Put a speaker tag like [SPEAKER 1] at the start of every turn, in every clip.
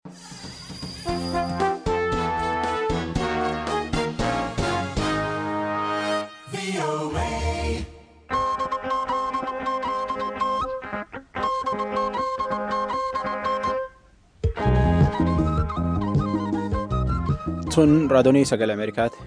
[SPEAKER 1] Tun raadiyoo sagalee Ameerikaati.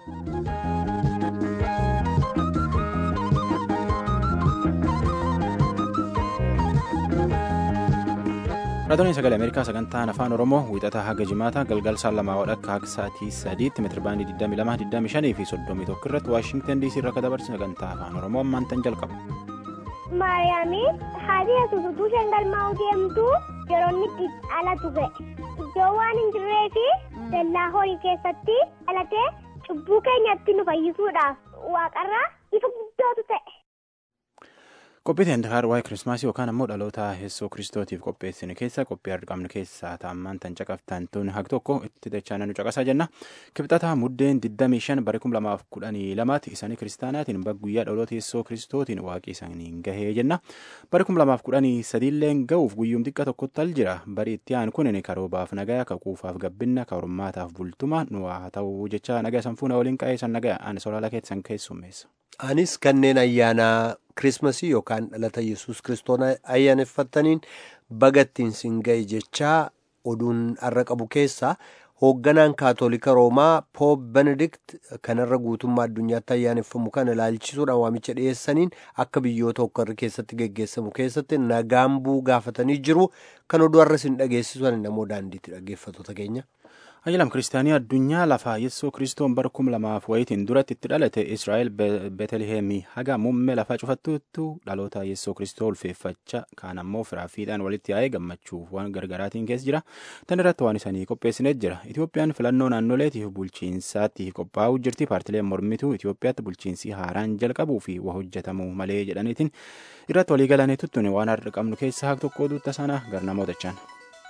[SPEAKER 1] Raadiyoo sagalee Ameerikaa sagantaan afaan Oromoo wiixataa haga jimaata galgal saan lamaa wadhakka akka sa'aatii sadiitti meetirabaandii 22, fi 31 irratti Waashingtan DC irra akka dabarsu sagantaa afaan Oromoo ammaan tan jalqaba.
[SPEAKER 2] Maariyaamii haati yesuus utuu isheen galmaa'uu deemtu yeroo inni itti dhalatu ga'e. Iddoo waan hin jirree fi dallaa horii keessatti dhalatee cubbuu keenyatti nu fayyisuudhaaf waaqarraa ifa guddootu ta'e.
[SPEAKER 1] Qophii teendakaar waa'ee kirismaasii yookaan ammoo dhaloota yesuus kiristootiif qopheessine keessa qophii argamnu keessaa taa'ammaan tan caqaftan tun haq tokko itti dachaan nu caqasaa jenna. Kibxataa muddeen 25 bara 2012 isaanii kiristaanaatiin guyyaa dhaloota yesuus kiristootiin waaqii isaaniin gahee jenna. Bara 2013 illee ga'uuf guyyuun xiqqaa tokkotti al jira. Bari itti aanu kun karoobaaf nagaa kakuufaaf gabbinna ka hormaataaf bultuma nu haa ta'u jecha nagaa sanfuuna waliin qa'ee san nagaa ani soolaala keessan keessummeessa.
[SPEAKER 3] Anis kanneen ayyaana kirismasii yookaan dhalata yesus kiristoon ayyaaneffataniin bagattiin siin ga'e jechaa oduun har'a qabu keessaa hoogganaan kaatolika roomaa poob benedikt kanarra guutummaa addunyaatti ayyaaneffamu kana ilaalchisuudhaan waamicha dhiyeessaniin akka biyyoota hokkarri keessatti geggeessamu keessatti nagaan bu'uu gaafatanii jiru kan oduu har'a siin dhageessisuun namoo daandiitti dhaggeeffattoota keenya.
[SPEAKER 1] Ayyalam kiristaanii addunyaa lafaa yesuus kiristoon bara kum lamaaf wayitiin duratti itti dhalate Israa'el Beetelheemii haga muummee lafaa cufattuuttu dhaloota yesuus kiristoo ulfeeffachaa kaan ammoo firaafiidhaan walitti yaa'ee gammachuuf waan gargaraatiin keessa jira. Tan irratti waan isaanii qopheessineet jira. Itoophiyaan filannoo naannoleetiif bulchiinsaatti qophaa'uu jirti. Paartileen mormituu Itoophiyaatti bulchiinsi haaraan jalqabuu fi waa hojjetamuu malee jedhaniitiin irratti waliigalanii tuttuun waan har'a qabnu keessaa haqa tokko oduutta sana garnamootachaan.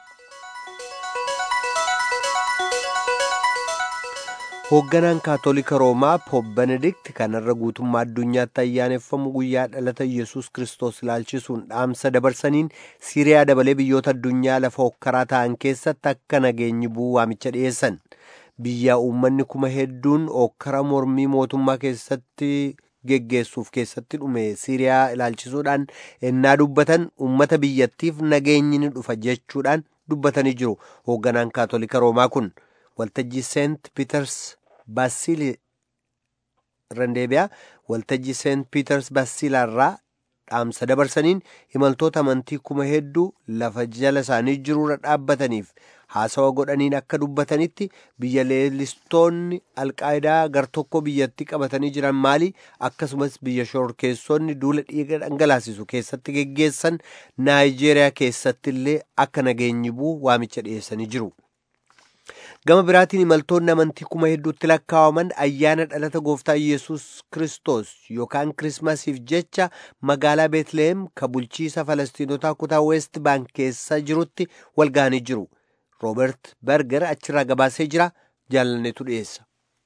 [SPEAKER 3] hoogganaan kaatolika roomaa poob benedikt kanarra guutummaa addunyaatti ayyaaneffamu guyyaa dhalata yesus kiristoos ilaalchisuun dhaamsa dabarsaniin siiriyaa dabalee biyyoota addunyaa lafa hokkaraa ta'an keessatti akka nageenyi bu'uu waamicha dhiyeessan biyya uummanni kuma hedduun hokkara mormii mootummaa keessatti geggeessuuf keessatti dhume siiriyaa ilaalchisuudhaan ennaa dubbatan uummata biyyattiif nageenyi ni dhufa jechuudhaan dubbatanii jiru hoogganaan kaatolika roomaa kun waltajjii seent piiters baasiil randeebiyaa waltajjii seent piiters baasiilaarraa dhaamsa dabarsaniin imaltoota amantii kuma hedduu lafa jala isaanii jiruurra dhaabbataniif haasawa godhaniin akka dubbatanitti biyya leellistoonni alqaayidaa gar tokko biyyatti qabatanii jiran maali akkasumas biyya shororkeessonni duula dhiiga dhangalaasisu keessatti geggeessan naayijeeriyaa keessatti illee akka nageenyi bu'u waamicha dhiyeessanii jiru. gama biraatiin imaltoonni amantii kuma hedduutti lakkaawaman ayyaana dhalata gooftaa yesus kristos yookaan kirismasiif jecha magaalaa beetlehem ka bulchiisa falastiinotaa kutaa weest baank keessa jirutti walgahanii jiru roobert berger achirraa gabaasee jira jaalanneetu dhiyeessa.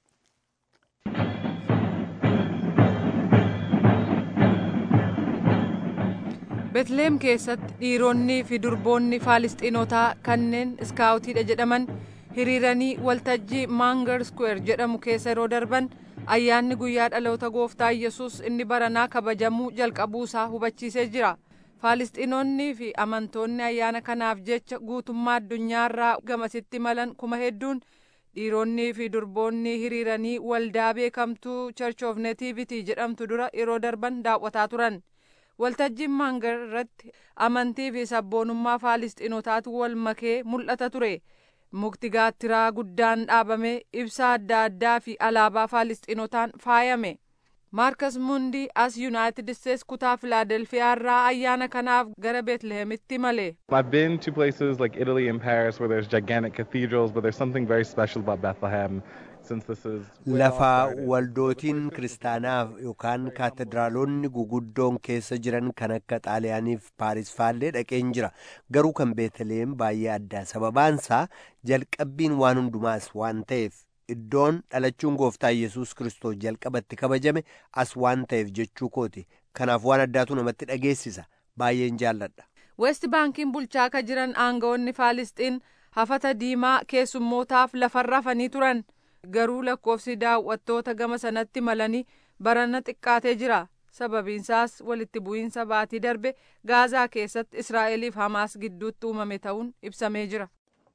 [SPEAKER 4] beetlehem keessatti dhiironni fi durboonni faalistiinotaa kanneen iskaawutiidha jedhaman hiriiranii waltajjii maangar square jedhamu keessa yeroo darban ayyaanni guyyaa dhaloota gooftaa yesus inni baranaa kabajamuu jalqabuusaa hubachiisee jira faalistiinoonnii fi amantoonni ayyaana kanaaf jecha guutummaa addunyaarraa gamasitti malan kuma hedduun dhiironnii fi durboonni hiriiranii waldaa beekamtuu church of nativity jedhamtu dura yeroo darban daawwataa turan waltajjiin maangar irratti amantii fi sabboonummaa faalistiinotaatu wal makee mul'ata ture. mukti gaattiraa guddaan dhaabame ibsaa adda addaa fi alaabaa faalistiinotaan faayame maarkas mundii as yuunaayitid isteets kutaa filaadelfiyaa irraa ayyaana kanaaf gara beetlihemitti male
[SPEAKER 5] I've been to places like Italy and Paris where there's gigantic cathedrals, but there's something very special about Bethlehem since this is way
[SPEAKER 3] lafa
[SPEAKER 5] outside.
[SPEAKER 3] waldootiin kiristaanaaf yookaan kaatedraalonni guguddoon keessa jiran kan akka xaaliyaaniif paaris faallee dhaqeen jira garuu kan beetaleem baay'ee addaa sababaansaa jalqabbiin waan hundumaas waan ta'eef iddoon dhalachuun gooftaa yesus kiristoos jalqabatti kabajame as waan ta'eef jechuu kooti kanaaf waan addaatu namatti dhageessisa baay'een jaalladha
[SPEAKER 4] west baankiin bulchaa ka jiran aangawoonni faalisxiin hafata diimaa keessummootaaf lafarra hafanii turan garuu lakkoofsi daawwattoota gama sanatti malanii barana xiqqaatee jira sababiinsaas walitti bu'iinsa baatii darbe gaazaa keessatti israa'eliif hamaas gidduutti uumame ta'uun ibsamee jira.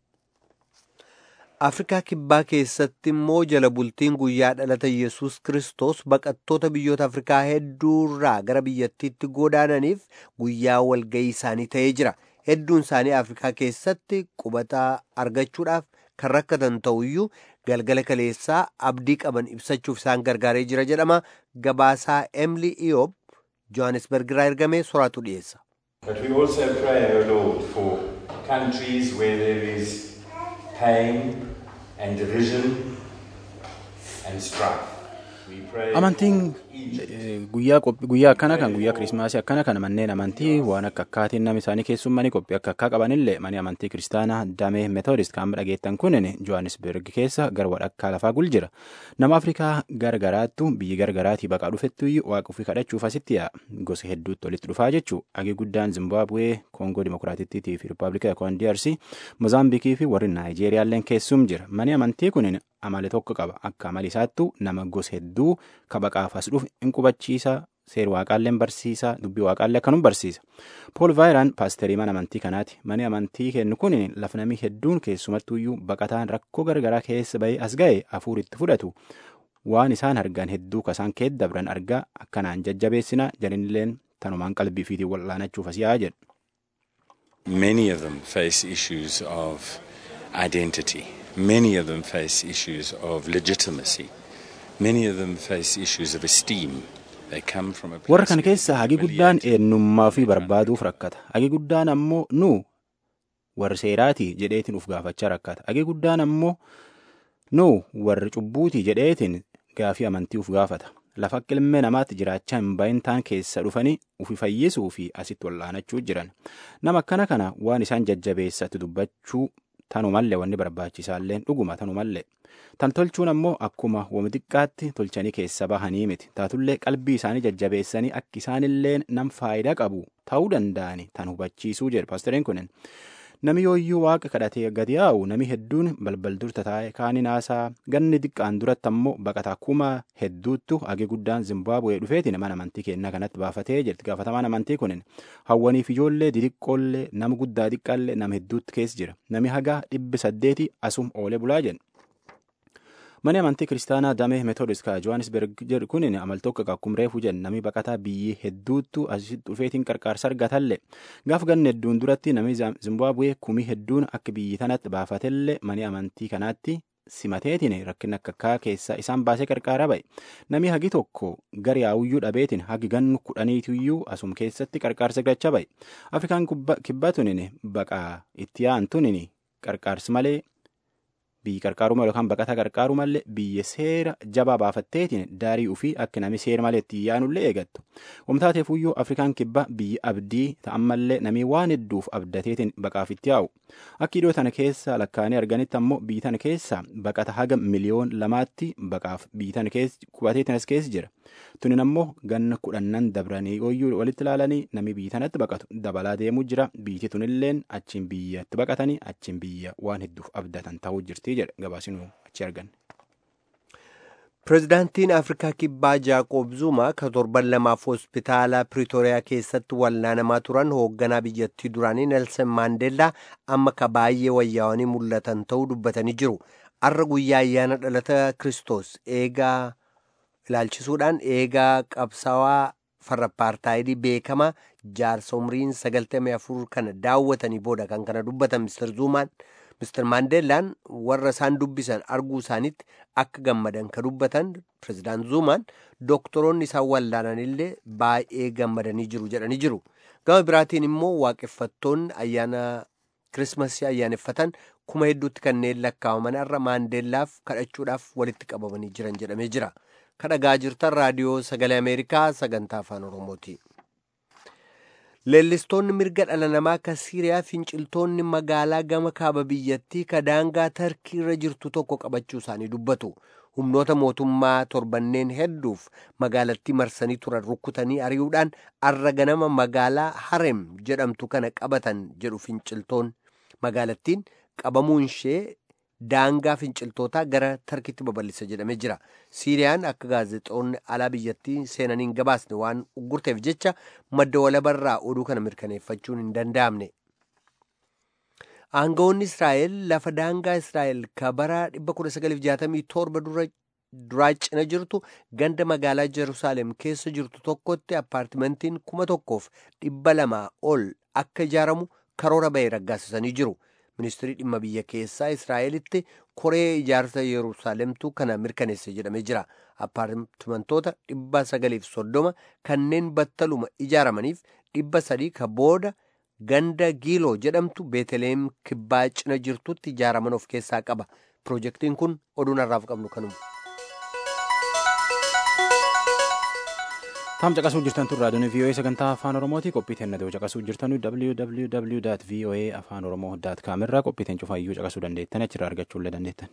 [SPEAKER 3] afrikaa kibbaa keessatti immoo jala bultiin guyyaa dhalata yesus kristos baqattoota biyyoota afrikaa hedduurraa gara biyyattiitti godaananiif guyyaa walga'ii isaanii ta'ee jira hedduun isaanii afrikaa keessatti qubataa argachuudhaaf kan rakkatan ta'uyyuu galgala kaleessaa abdii qaban ibsachuuf isaan gargaaree jira jedhama gabaasaa emli iyoob johannesburg irraa ergamee soraatu dhiyeessa.
[SPEAKER 6] But we also pray, O Lord, for countries where there is pain and division and strife. We pray
[SPEAKER 1] Amantiin
[SPEAKER 6] for Egypt.
[SPEAKER 1] eh, guyyaa qophi- guyyaa akkana kan guyyaa kiriismaasii akkana kan manneen amantii waan akka akkaatiin namni isaanii keessummanii qophii akka akkaa qabanillee mani amantii kiristaanaa damee meetoodist kan dhageettan kunin johannesburg keessa gara wadhakkaa lafaa gul jira nama afrikaa gargaraattu biyyi gargaraatii baqaa dhufettu waaqa ofii kadhachuuf asitti yaa'a gosa hedduutti walitti dhufaa jechuu agii guddaan zimbaabuwee koongoo dimokiraatittii fi rippaabilika koon DRC mozaambiikii fi warri naayijeeriyaalleen keessum jira mani amantii kunin amale tokko qaba akka amali isaattu nama gosa hedduu kabaqaaf as dhufu in qubachiisa seer waaqaalleen barsiisa dubbii waaqaallee akkanum barsiisa pool vaayiraan paasterii mana amantii kanaati mani amantii kennu kun lafa namii hedduun keessumattuyyuu baqataan rakkoo gargaraa keessa bahee as ga'e hafuur itti fudhatu waan isaan argan hedduu kasaan keessa dabran argaa akkanaan jajjabeessina jalinilleen tanumaan qalbii fiitiin wal'aanachuuf as yaa'a jedhu.
[SPEAKER 7] Many of them face issues of identity. Many of them face issues of legitimacy. Many of them face issues of esteem. They come from a place
[SPEAKER 1] warra kana
[SPEAKER 7] where
[SPEAKER 1] keessa hagi guddaan
[SPEAKER 7] humiliated.
[SPEAKER 1] eenyummaa ofii barbaaduuf rakkata hagi guddaan ammoo nu warri seeraati jedheetiin uf gaafachaa rakkata hagi guddaan ammoo nu warri cubbuuti jedheetiin gaafii amantii uf gaafata lafa akka ilmee namaatti jiraachaa hin bahin taan keessa dhufanii ufi fayyisuu fi asitti wal'aanachuu jiran nama akkana kana waan isaan jajjabeessatti dubbachuu tanumallee wanni barbaachisaalleen dhuguma tanumallee tan tolchuun ammoo akkuma wami xiqqaatti tolchanii keessa bahanii miti taatullee qalbii isaanii jajjabeessanii akka isaanillee nam faayidaa qabu ta'uu danda'ani tan hubachiisuu jedhe paastoriin kunin nami yooyyuu waaqa kadhatee gadi yaa'u nami hedduun balbal durta taa'e kaanii naasaa ganni xiqqaan duratti ammoo baqataa kuma hedduuttu hagi guddaan zimbaabu'ee dhufeetiin mana amantii kennaa kanatti baafatee jirti gaafatamaan amantii kunin hawwaniif ijoollee didiqqoollee nama guddaa xiqqaallee nama hedduutti keessa jira nami hagaa dhibbi saddeeti asum oolee bulaa jedhu. Mani amantii kiristaanaa damee meetoodis ka Johannesburg jedhu kunin amal tokko akkuma reefu jedhu namni baqataa biyyi hedduuttu asitti dhufeetiin qarqaarsa argatallee gaaf ganna hedduun duratti namni Zimbaabuwee kumii hedduun akka biyyi tanatti baafatellee mani amantii kanaatti simateetiin rakkina akka akkaa keessa isaan baasee qarqaara ba'e namni hagi tokko gara yaa'uyyuu dhabeetiin hagi gannu kudhaniitiyyuu asum keessatti qarqaarsa gachaa ba'e afrikaan kibbaa tunin baqaa itti yaa'an tunin qarqaarsi malee biyyi qarqaaruma yookaan baqataa qarqaaru malee biyya seera jabaa baafatteetiin daarii ufii akka namni seera malee itti yaanullee eegattu. Wamtaateef iyyuu Afrikaan kibba biyyi abdii ta'ammallee namni waan hedduuf abdateetiin baqaaf itti yaa'u. Akka iddoo tana keessa lakkaa'anii arganitti ammoo biyyi tana keessa baqata haga miliyoon lamaatti baqaaf biyyi tana keessa qubateetiin as keessa jira. Tunin ammoo ganna kudhannan dabranii ooyyuu walitti ilaalanii namni biyyi tanatti baqatu dabalaa deemuu jira. Biyyi tunilleen achiin biyyatti baqatanii achiin biyya waan hedduuf abdatan ta'uu jirti jedha gabaasinuu achi arganne.
[SPEAKER 3] Pireezidaantiin Afrikaa Kibbaa Jaaqoob Zuma ka torban lamaaf hospitaala Piriitooriyaa keessatti wallaanamaa turan hoogganaa biyyattii duraanii Nelson Maandeellaa amma ka baay'ee wayyaawanii mul'atan ta'uu dubbatanii jiru. Arra guyyaa ayyaana dhalata Kiristoos eegaa ilaalchisuudhaan eegaa qabsaawaa farra paartaayidii beekamaa jaarsa umriin sagaltamii afur kana daawwatanii booda kan kana dubbatan Mr. Zumaan Mr. Maandeellaan warra isaan dubbisan arguu isaanitti akka gammadan ka dubbatan Pireezidaant Zumaan doktoroonni isaan wallaananillee baay'ee gammadanii jiru jedhanii jiru. Gama biraatiin immoo waaqeffattoonni ayyaana kirismasii ayyaaneffatan kuma hedduutti kanneen lakkaa'aman irra Maandeellaaf kadhachuudhaaf walitti qabamanii jiran jedhamee jira. Kadhagaa jirtan raadiyoo sagalee Ameerikaa sagantaa afaan Oromooti. Leellistoonni mirga dhala namaa ka Siiriyaa finciltoonni magaalaa gama kaaba biyyattii ka daangaa tarkii irra jirtu tokko qabachuu isaanii dubbatu. Humnoota mootummaa torbanneen hedduuf magaalattii marsanii turan rukkutanii ari'uudhaan arra ganama magaalaa Harem jedhamtu kana qabatan jedhu finciltoonni. Magaalattiin qabamuun ishee daangaa finciltootaa gara tarkitti babal'isa jedhamee jira siiriyaan akka gaazexoonni alaa biyyattii seenaniin gabaasne waan uggurteef jecha madda walabarraa oduu kana mirkaneeffachuun hin danda'amne aangawoonni israa'el lafa daangaa israa'el ka bara 1967 dura duraa cina jirtu ganda magaalaa Jerusaalem keessa jirtu tokkotti appaartimentiin kuma tokkoof dhibba lamaa ol akka ijaaramu karoora ba'e raggaasisanii jiru. Ministirii dhimma biyya keessaa Israa'elitti koree ijaarsa Yerusaalemtu kana mirkaneesse jedhamee jira. Appaartimentoota dhibba sagaliif soddoma kanneen battaluma ijaaramaniif dhibba sadii ka booda ganda giiloo jedhamtu beeteleem kibbaa cina jirtutti ijaaraman of keessaa qaba. Piroojeektiin kun oduun har'aaf qabnu kanuma.
[SPEAKER 1] Taam caqasuu jirtan tun raadiyoon VOA sagantaa afaan Oromooti qophii teennatoo caqasuu jirtan www.voa afaan oromoo com irraa qophii teen cufaayyuu caqasuu dandeettan achirraa argachuu illee dandeettan.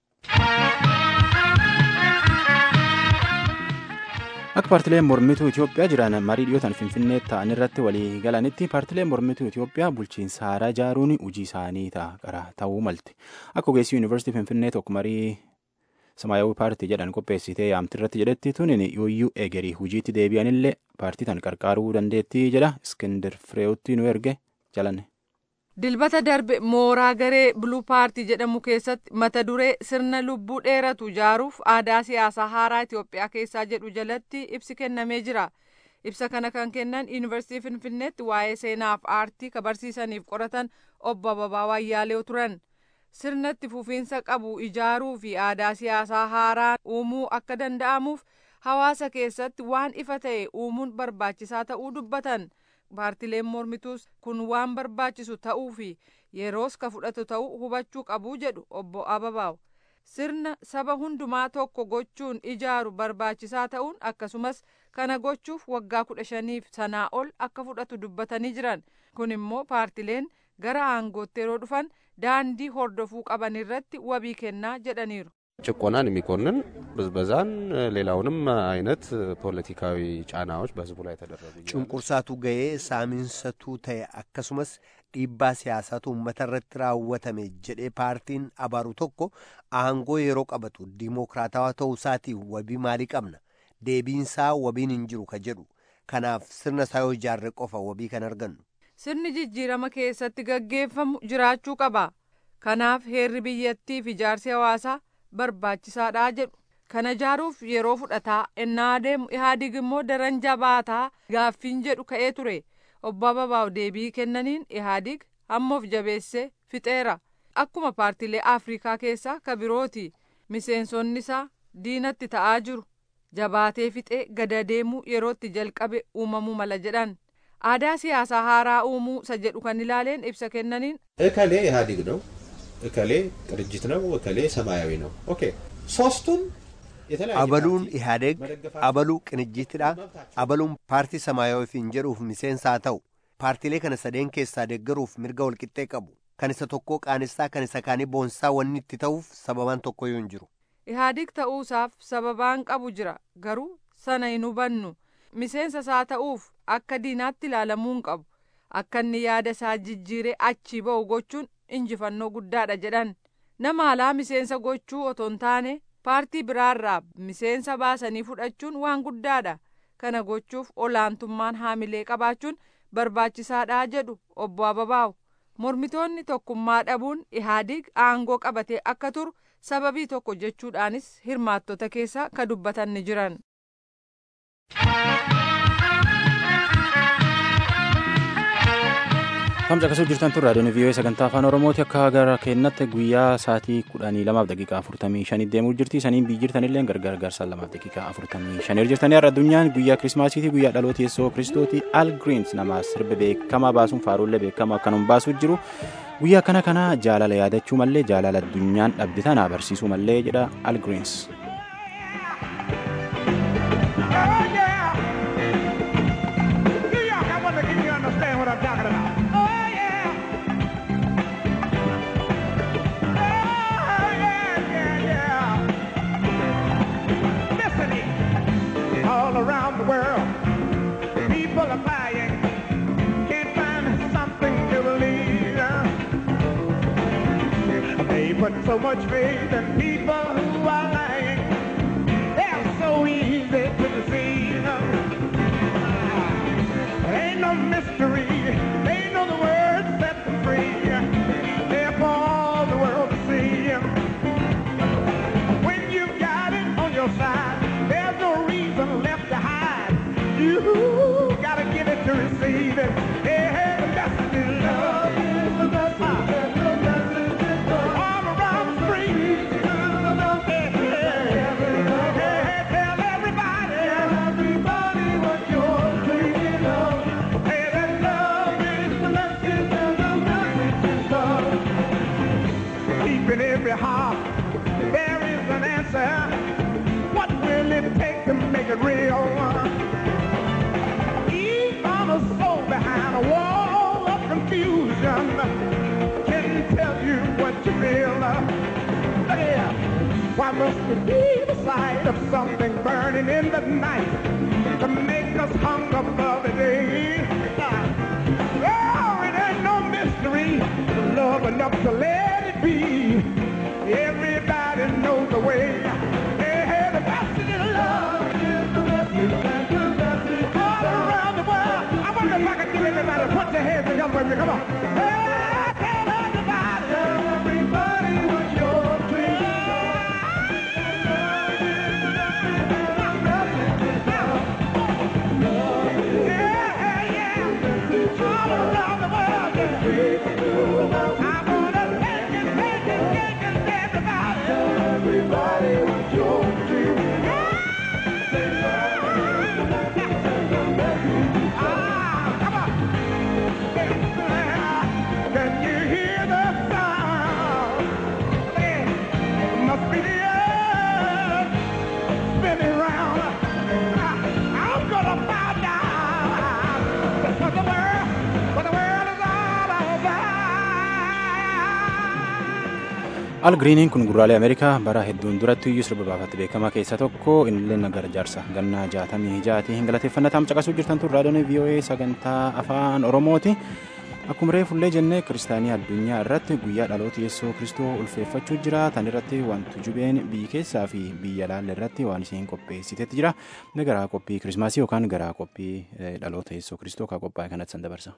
[SPEAKER 1] Akka paartileen mormituu Itoophiyaa jiran marii dhiyootan Finfinnee ta'an irratti walii galanitti paartileen mormituu Itoophiyaa bulchiinsa haaraa ijaaruun hojii isaanii ta'a ta'uu malti. Akka ogeessi yuunivarsiitii Finfinnee tokko marii Samaayawii paartii jedhan qopheessitee yaamti irratti jedhetti tunin yooyyuu egerii hojiitti deebi'anillee paartii tan qarqaaruu dandeettii jedha Iskindir Fireewotti nu erge jalanne.
[SPEAKER 4] Dilbata darbe mooraa garee Buluu Paartii jedhamu keessatti mata duree sirna lubbuu dheeratu ijaaruuf aadaa siyaasaa haaraa Itoophiyaa keessaa jedhu jalatti ibsi kennamee jira. Ibsa kana kan kennan Yuunivarsiitii Finfinneetti waa'ee seenaaf aartii ka barsiisaniif qoratan obbo Ababaa Wayyaaleew turan. sirnatti fufiinsa qabu ijaaruu fi aadaa siyaasaa haaraa uumuu akka danda'amuuf hawaasa keessatti waan ifa ta'e uumuun barbaachisaa ta'uu dubbatan paartileen mormituus kun waan barbaachisu ta'uu fi yeroos ka fudhatu ta'uu hubachuu qabu jedhu obbo Ababaaw sirna saba hundumaa tokko gochuun ijaaru barbaachisaa ta'uun akkasumas kana gochuuf waggaa kudha shaniif sanaa ol akka fudhatu dubbatanii jiran kun immoo paartileen gara aangootti yeroo dhufan daandii hordofuu qaban irratti wabii kennaa jedhaniiru.
[SPEAKER 8] ጭቆናን የሚኮንን ብዝበዛን ሌላውንም አይነት ፖለቲካዊ ጫናዎች በህዝቡ ላይ ተደረጉ
[SPEAKER 3] cunqursaatu ga'ee saamiinsatuu ta'e akkasumas dhiibbaa siyaasaatu uummata irratti raawwatame jedhee paartiin abaaru tokko aangoo yeroo qabatu diimookiraatawaa ta'uu isaatii wabii maalii qabna deebiinsaa wabiin hin jiru ka jedhu kanaaf sirna isaa yoo ijaarre qofa wabii kan argannu.
[SPEAKER 4] sirni jijjiirama keessatti gaggeeffamu jiraachuu qaba kanaaf heerri biyyattiif ijaarsi hawaasaa barbaachisaadha jedhu kana ijaaruuf yeroo fudhataa ennaa adeemu ihaadig immoo daran jabaataa gaaffiin jedhu ka'ee ture obbo Ababaaw deebii kennaniin ihaadig hammoof jabeessee fixeera akkuma paartiilee afrikaa keessaa ka birooti miseensonni isaa diinatti ta'aa jiru jabaatee fixee gada deemuu yerootti jalqabe uumamuu mala jedhan. aadaa siyaasaa haaraa uumuu isa jedhu kan ilaaleen ibsa kennaniin
[SPEAKER 9] እከሌ ኢህአዴግ ነው፣ እከሌ ቅንጅት ነው፣ እከሌ ሰማያዊ ነው። ኦኬ ሶስቱም የተለያየ
[SPEAKER 3] abaluun
[SPEAKER 9] ፓርቲ
[SPEAKER 3] ihaadeeg
[SPEAKER 9] መደገፋቸው
[SPEAKER 3] abaluu qinijjiitidha abaluun paartii samaayawiif hin jedhuuf miseensaa ta'u paartiilee kana sadeen keessaa deeggaruuf mirga walqixxee qabu kan isa tokkoo qaanessaa kan isa kaanii boonsaa wanni itti ta'uuf sababaan tokkoyyuu hin jiru
[SPEAKER 4] ihaadig ta'uusaaf sababaan qabu jira garuu sana hin hubannu miseensa isaa ta'uuf akka diinaatti ilaalamuu hin qabu akka inni yaada isaa jijjiiree achii ba'u gochuun injifannoo guddaadha jedhan nama alaa miseensa gochuu otoo hin taane paartii biraarraa miseensa baasanii fudhachuun waan guddaadha kana gochuuf olaantummaan haamilee qabaachuun barbaachisaadha jedhu obbo Ababaaw mormitoonni tokkummaa dhabuun ihaadig aangoo qabatee akka turu sababii tokko jechuudhaanis hirmaattota keessa ka dubbatan ni jiran.
[SPEAKER 1] Tamsa akkasuu jirtan tun raadiyoon vii'oo sagantaa afaan oromooti akka gara keenyatti guyyaa sa'aatii kudhanii lamaaf daqiiqaa afurtamii shanii deemuu jirti saniin biyyi jirtanillee gargar garsaan lamaaf daqiiqaa afurtamii shanii jirtanii har'a addunyaan guyyaa kirismaasiiti guyyaa dhaloota yeessoo kiristooti al giriins nama sirba beekamaa baasuun faaruullee beekamaa akkanum baasuu jiru guyyaa kana kana jaalala yaadachuu mallee jaalala addunyaan dhabde tana barsiisuu mallee jedha al giriins.
[SPEAKER 10] all around the world. People are buying, can't find something to believe. put so much faith in people who are lying. They're so easy to deceive. It ain't no mystery. They know the word set them free. They're for all the world to see. When you've got it on your side, there's no reason left to hide. You gotta give it to receive it. Hey, the message is love. All around the street. Hey, hey, hey, tell everybody. Everybody what you're dreaming of. Hey, that love is the message and the message is love. Deep in every heart, there is an answer. What will it take to make it real? Even a soul behind a wall of confusion can tell you what you feel. Yeah. Why must it be the sight of something burning in the night to make us hunger for the day? Oh, it ain't no mystery. Love enough to let it be. Everybody knows the way. Hey, hey, the message is love. All around the world. I wonder if I could get everybody to put their hands together with me. Come on. Hey, tell everybody. Everybody what you're Yeah, yeah. All around the world. I wanna take it, take it, take it, everybody. Everybody what you're dreaming Ah, come on. Can you hear the sound? It must be the earth spinning round. I- I'm gonna bow down for the world, for the world is all about.
[SPEAKER 1] al giriiniin kun gurraalee ameerikaa bara hedduun duratti iyyuu sirba baafatti beekamaa keessaa tokko innillee garjaarsa gannaa jaatamii jaati hin galateeffannataan caqasuu jirtan tun raadiyoon voa sagantaa afaan oromooti akkuma reefullee jennee kiristaanii addunyaa irratti guyyaa dhaloota yeessoo kristoo ulfeeffachuu jira tan irratti wantu jubeen biyyi keessaa fi biyya laalle irratti waan isheen qopheessitetti jira inni garaa qophii kirismaasii yookaan garaa qophii eh, dhaloota yeessoo kristoo kan qophaa'e kanatti san dabarsa.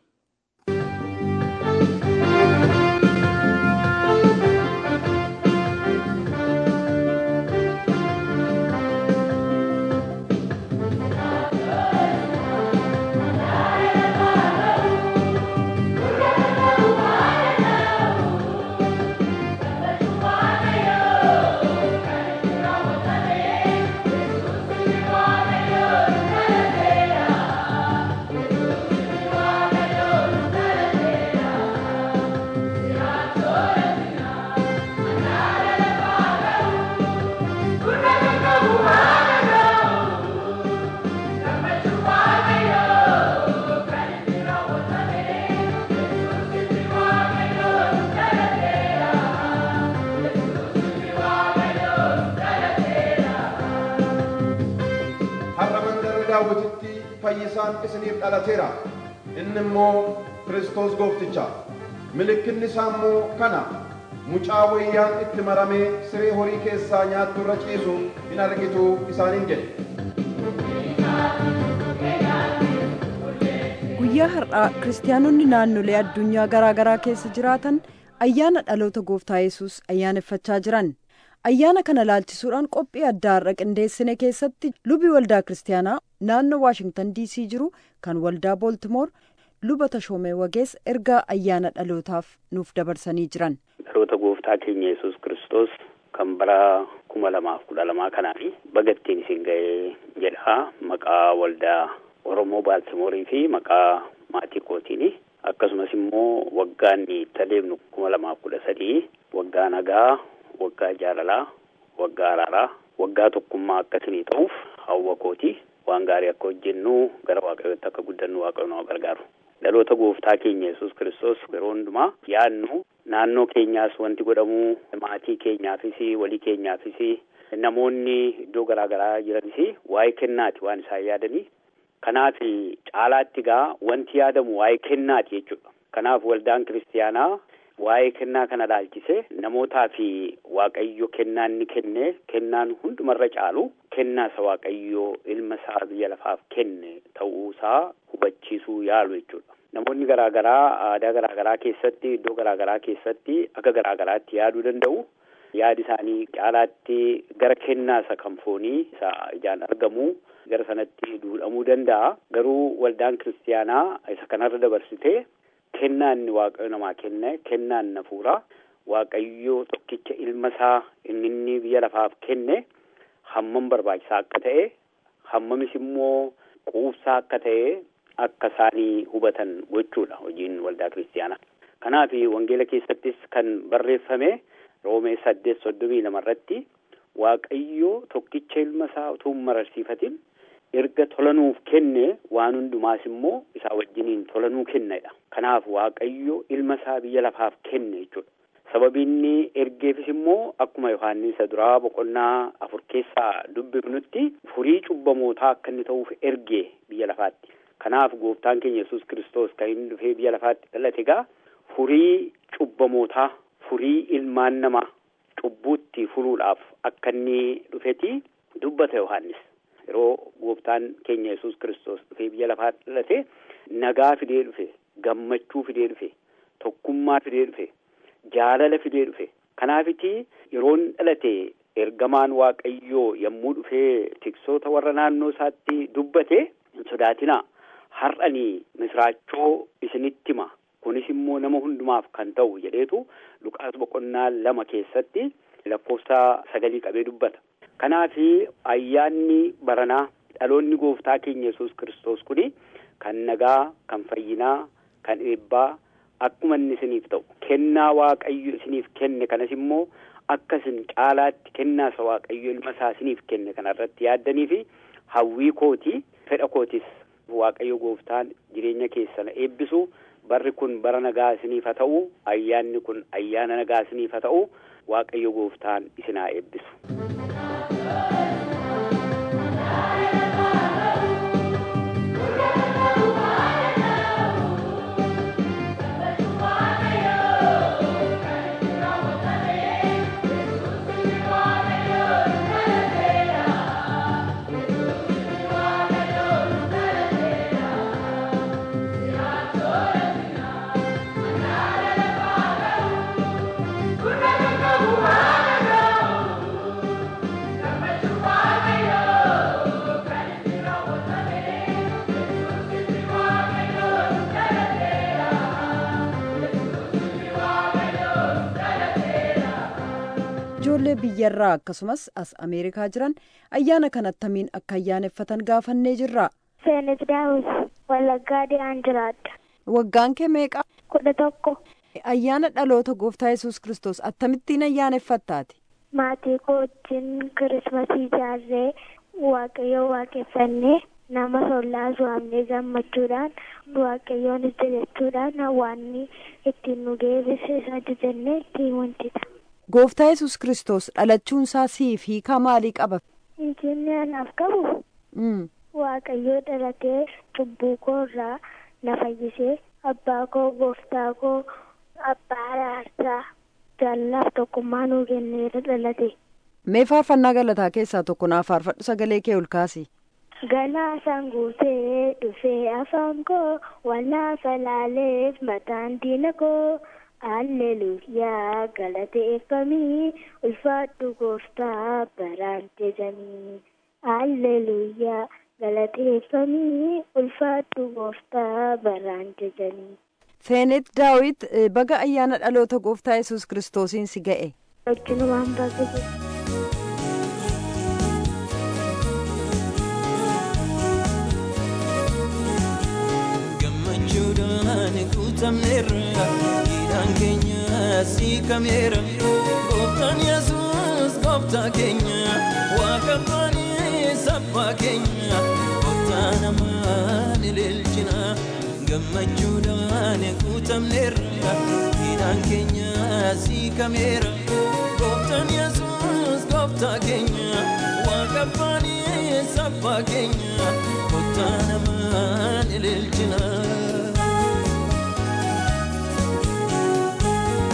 [SPEAKER 11] har'a mandara daawwititti fayyisaan isiniif dhalateera inni immoo kiristoos goofticha mallattoon isaa immoo kana mucaa wayyaan itti maramee siree horii keessaa nyaattu irra ciisu hin argitu isaaniin jedhe
[SPEAKER 12] Guyyaa har'aa kiristaanonni naannolee addunyaa garaa garaa keessa jiraatan ayyaana dhaloota gooftaa yesus ayyaaneffachaa jiran. Ayyaana kana laalchisuudhaan qophii addaa har'a qindeessine keessatti lubi waldaa kiristaanaa naannoo Waashingtan DC jiru kan waldaa Booltimoor luba tashoomee wagees ergaa ayyaana dhalootaaf nuuf dabarsanii jiran.
[SPEAKER 13] dhaloota gooftaa keenya yesus kiristoos kan bara kuma lamaaf kudha lamaa kanaa fi bagattiin isin ga'ee jedha maqaa waldaa oromoo baaltimoorii fi maqaa maatii kootiini akkasumas immoo waggaan itti adeemnu kuma lamaaf kudha sadii waggaa nagaa waggaa jaalalaa waggaa araaraa waggaa tokkummaa akkasinii ta'uuf hawwa kooti waan gaarii akka hojjennu gara waaqayyootti akka guddannu waaqayyo nama gargaaru dhaloota gooftaa keenya yesus kiristoos yeroo hundumaa yaadnu naannoo keenyaas wanti godhamu maatii keenyaafis walii keenyaafis namoonni iddoo garaa garaa jiranis waa'ee kennaati waan isaan yaadanii kanaaf caalaatti gaa wanti yaadamu waa'ee kennaati jechuudha kanaaf waldaan kiristiyaanaa waa'ee kennaa kana laalchise namootaa fi waaqayyo kennaa inni kenne kennaan hundumarra caalu kennaa isa waaqayyo ilma isaa biyya lafaaf kenne ta'uusaa hubachiisuu yaalu jechuudha. Namoonni garaagaraa aadaa garaagaraa keessatti iddoo garaagaraa keessatti akka garaagaraatti yaaduu danda'u. Yaadi isaanii caalaatti gara kennaa isa kan foonii isa ijaan argamu gara sanatti duudhamuu danda'a. Garuu waldaan kiristaanaa isa kanarra dabarsitee kennaa inni waaqayyo namaa kenne kennaa inni hafuuraa waaqayyo tokkicha ilma isaa inni inni biyya lafaaf kenne hammam barbaachisaa akka ta'e hammamis immoo quubsaa akka ta'e akka isaanii hubatan gochuudha hojiin waldaa kiristaanaa. Kanaaf wangeela keessattis kan barreeffame roomee saddeet soddomii lama irratti waaqayyo tokkicha ilma isaa utuu hin mararsiifatin erga tolanuuf kenne waan hundumaas immoo isaa wajjiniin tolanuu kennedha. Kanaaf waaqayyo ilma isaa biyya lafaaf kenne jechuudha. Sababiinni ergeefis immoo akkuma Yohaannis isa duraa boqonnaa afur keessaa dubbifnutti furii cubbamootaa akka inni ta'uuf ergee biyya lafaatti. Kanaaf gooftaan keenya Yesuus Kiristoos kan inni dhufee biyya lafaatti dhalate egaa furii cubbamootaa furii ilmaan namaa cubbuutti furuudhaaf akka inni dhufeti dubbata Yohaannis. Yeroo gooftaan keenya Yesuus Kiristoos dhufee biyya lafaatti dhalate nagaa fidee dhufe, gammachuu fidee dhufe, tokkummaa fidee dhufe, jaalala fidee dhufe. Kanaafiti yeroon dhalate ergamaan Waaqayyoo yommuu dhufee tiksoota warra naannoo isaatti dubbate hin sodaatinaa. Har'anii misraachoo isinitti hima. Kunis immoo nama hundumaaf kan ta'u jedheetu Luqaas boqonnaa lama keessatti lakkoofsa sagalii qabee dubbata. Kanaaf ayyaanni baranaa dhaloonni gooftaa keenya Yesuus Kiristoos kuni kan nagaa, kan fayyinaa, kan eebbaa akkuma inni isiniif ta'u kennaa Waaqayyo isiniif kenne kanas immoo akka isin caalaatti kennaa isa Waaqayyo ilma isaa isiniif kenne kanarratti yaaddanii fi hawwii kooti fedha kootis Waaqayyo gooftaan jireenya keessan eebbisu barri kun bara nagaa isiniif haa ta'u ayyaanni kun ayyaana nagaa isiniif haa ta'u Waaqayyo gooftaan isin haa eebbisu.
[SPEAKER 12] ijoollee biyyarraa akkasumas as ameerikaa jiran ayyaana kan attamiin akka ayyaaneffatan gaafannee jirra.
[SPEAKER 2] Seenet Daawit Wallaggaa Diyaan jiraadha.
[SPEAKER 12] Waggaan kee meeqa?
[SPEAKER 2] Kudha tokko.
[SPEAKER 12] Ayyaana dhaloota gooftaa yesus kristos akkamittiin ayyaaneffattaati?
[SPEAKER 2] Maatii koo wajjin kirismasii ijaarree waaqayyo waaqeffannee nama sollaasu amnee gammachuudhaan waaqayyoon jajachuudhaan waan ittiin nu geessise isa jajannee ittiin wantita.
[SPEAKER 12] Gooftaa yesus kristos dhalachuun isaa siif hiikaa maalii qaba?
[SPEAKER 2] Injilli anaaf qabu waaqayyoo dhalatee cubbuu koo irraa na fayyisee abbaa koo gooftaa koo abbaa araarsaa jaallaaf tokkummaa nuu kenneera dhalate.
[SPEAKER 12] Mee faarfannaa galataa keessaa tokko naaf faarfadhu sagalee kee ol kaasi.
[SPEAKER 2] Galaasaan guutee dhufee afaan koo wallaafa laaleef mataan diina koo. Alleluuyaa galateeffamii ulfaadhu gooftaa baraan jajanii. Alleluuyaa galateeffamii ulfaadhu gooftaa baraan jajanii.
[SPEAKER 12] Seenet Daawit baga ayyaana dhaloota gooftaa yesus kiristoosiin si ga'e.
[SPEAKER 2] Wajjinumaan baga
[SPEAKER 14] Gammachuudhaan guutamneerra. Hidhaan keenya siikameera gooftaan yesus gooftaa keenya waaqa abbaan sabbaa keenya gooftaa namaan ililchina gammachuudhaan guutamneerra hidhaan keenya siikameera gooftaan yesus gooftaa keenya waaqa abbaan sabbaa keenya gooftaa namaan ililchina.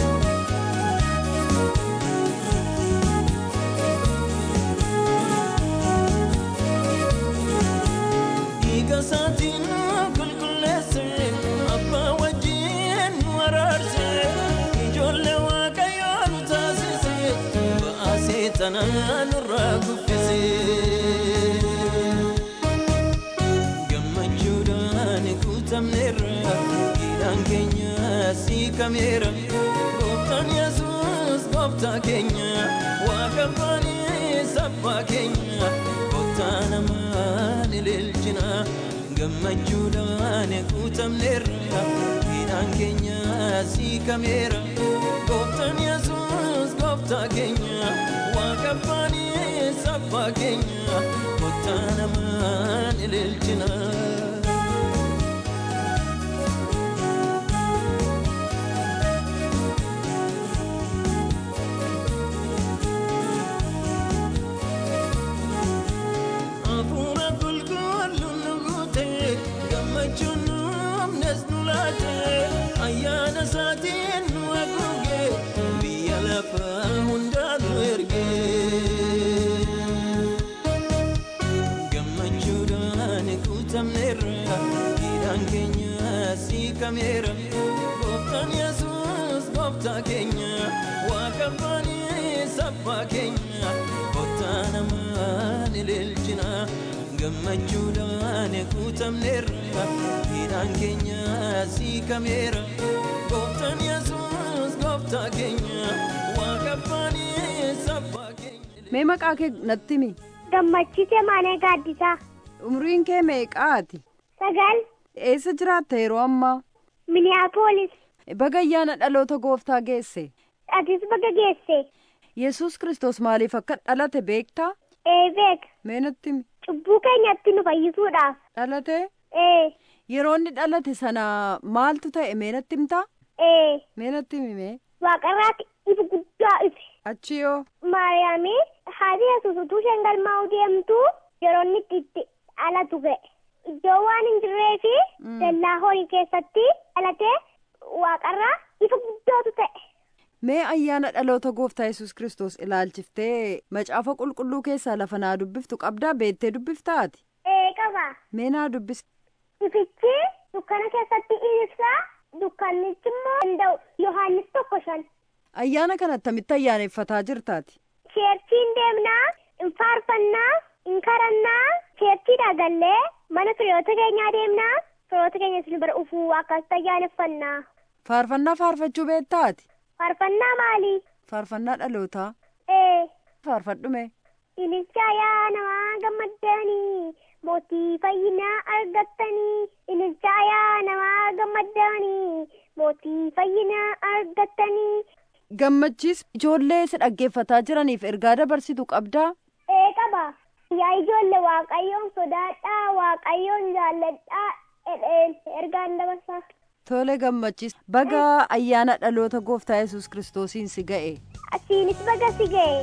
[SPEAKER 14] seexanaa nurraa kuffisee gammachuudhaan guutamneerra hidhaan keenya siikameera gooftaan yesuus gooftaa keenya waaqa abbaa sabbaa keenya gooftaa namaan ililchina gammachuudhaan guutamneerra hidhaan keenya siikameera gooftaan yesuus gooftaa keenya waaqa abbaa sabbaa keenya gooftaa namaan ililchina. Hafuura qulqulluun nu guute gammachuun nu amnes nu laate ayyaana isaatiin nu haguuge biyya lafaa hundaa nu erge. Gammachuudhaan guutamneerra hidhaan keenya siikameera gooftaan yesuus gooftaa keenya waaqa abbaa sabbaa keenya gooftaa namaan ililchina gammachuudhaan guutamneerra hidhaan keenya siikameera gooftaan yesuus gooftaa keenya waaqa abbaa sabbaa keenya.
[SPEAKER 12] Mee maqaa kee natti himi.
[SPEAKER 2] Gammachise Maanee Gaaddisaa.
[SPEAKER 12] Umriin kee meeqaati?
[SPEAKER 2] Sagal.
[SPEAKER 12] Eessa jiraatta yeroo ammaa?
[SPEAKER 2] Miniyaapolis.
[SPEAKER 12] Baga ayyaana dhaloota gooftaa geesse.
[SPEAKER 2] Atis baga geesse.
[SPEAKER 12] Yesuus Kiristoos maaliif akka dhalate beektaa?
[SPEAKER 2] Ee beeka.
[SPEAKER 12] Mee natti himi.
[SPEAKER 2] Cubbuu keenyatti nu fayyisuudhaaf.
[SPEAKER 12] Dhalate?
[SPEAKER 2] Ee.
[SPEAKER 12] Yeroo inni dhalate sana maaltu ta'e mee natti himtaa?
[SPEAKER 2] Ee.
[SPEAKER 12] Mee natti himi mee?
[SPEAKER 2] Waaqarraatti ifa guddaa ife.
[SPEAKER 12] Achi yoo?
[SPEAKER 2] Maariyaamii haati yesuus utuu isheen galmaa'uu deemtu yeroo inni itti dhalatu ga'e. Iddoo waan hin jirree fi dallaa horii keessatti dhalatee waaqarraa ifa guddaatu ta'e.
[SPEAKER 12] Mee ayyaana dhaloota gooftaa Yesuus Kiristoos ilaalchiftee macaafa qulqulluu keessaa lafa naa dubbiftu qabdaa beettee dubbiftaati?
[SPEAKER 2] Ee qaba.
[SPEAKER 12] Mee naa dubbisi.
[SPEAKER 2] Ifichi dukkana keessatti ibsa dukkannichi immoo danda'u Yohaannis tokko shan.
[SPEAKER 12] Ayyaana kana attamitti ayyaaneffataa jirtaati?
[SPEAKER 2] Cheerchiin deemnaa, hin faarfannaa, hin karannaa, cheerchiidhaa gallee mana firiyoota keenyaa deemnaa, firiyoota keenya isin bira ufuu akkasitti ayyaaneffannaa.
[SPEAKER 12] Faarfannaa faarfachuu beektaati?
[SPEAKER 2] Faarfannaa maali?
[SPEAKER 12] Faarfannaa dhalootaa.
[SPEAKER 2] Ee.
[SPEAKER 12] Faarfadhume.
[SPEAKER 2] Ililcha yaa namaa gammaddanii mootii fayyinaa argattanii. Ililcha yaa namaa gammaddanii mootii fayyinaa argattanii.
[SPEAKER 12] Gammachiis ijoollee si dhaggeeffataa jiraniif ergaa dabarsitu qabdaa?
[SPEAKER 2] Ee qaba. Yaa ijoollee waaqayyoon sodaadhaa waaqayyoon jaalladhaa jedheen ergaan dabarsaa.
[SPEAKER 12] Tole gammachiis baga ayyaana dhaloota gooftaa Yesuus Kiristoosiin si ga'e.
[SPEAKER 2] Asiinis baga si ga'e.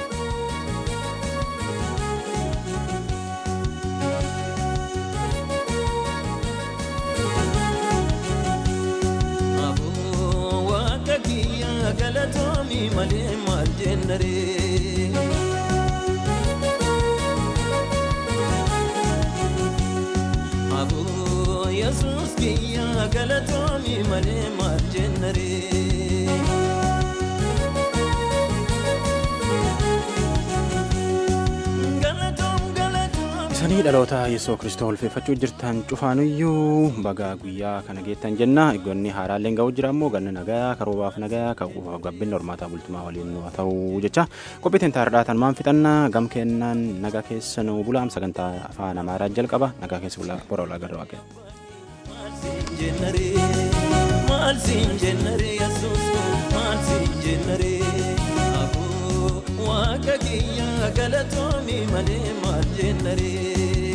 [SPEAKER 14] Waaqa kiyya galatoomii malee maal jennaree. Aboo Yesuus kiyya galatoomii malee maal jennaree.
[SPEAKER 1] Isanii dhaloota Yesuus Kiristoos ulfeeffachuu jirtan cufaanuyyuu baga guyyaa kana geettan jenna. Eegonni haaraalleen ga'uu jira immoo ganna nagayaa karoobaaf nagayaa gabbinni hormaataa bultumaa waliin nu haa ta'u jecha. Qophiitiin taardhaatan maan fixannaa gam kennaan nagaa keessa nu bulaam sagantaa afaan amaaraa jalqaba nagaa keessa bora olaa gara waaqee.
[SPEAKER 14] Maal siin jennaree Yesuus maal siin jennaree aboo waaqa kiyya galatoomii malee maal jennaree.